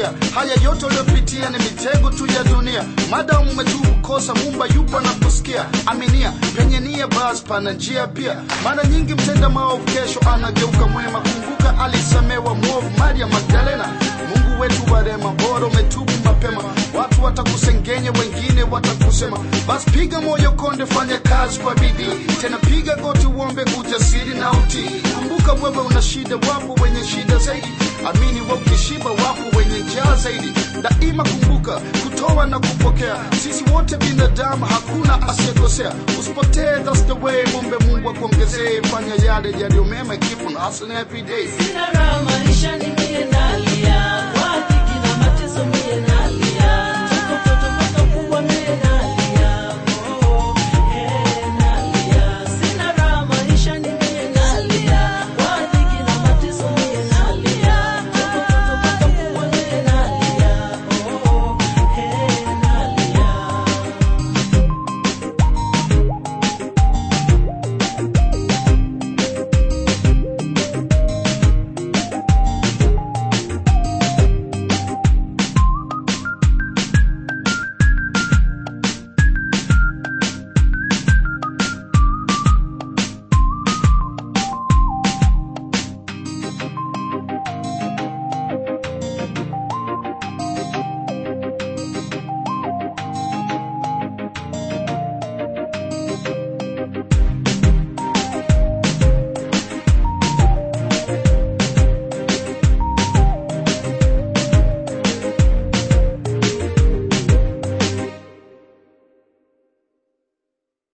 kuvutia. Haya yote uliopitia ni mitego tu ya dunia. Madamu umetubu kosa, Mumba yupo na kusikia. Aminia penye nia, basi pana njia pia. Mara nyingi mtenda maovu kesho anageuka mwema. Kumbuka alisamewa mwovu Maria Magdalena. Mungu wetu wa rehema, bora umetubu mapema. Watu watakusengenya, wengine watakusema. Basi piga moyo konde, fanya kazi kwa bidii, tena piga goti, uombe ujasiri na utii. Kumbuka wewe una shida, wapo wenye shida zaidi. Amini wewe ukishiba, wapo wenye njaa zaidi. Daima kumbuka kutoa na kupokea, sisi wote binadamu, hakuna asiyekosea. Usipotee, that's the way. Mombe Mungu akuongezee, fanya yale yaliyo mema, keep on hustling every day. Sina raha maisha nikiendali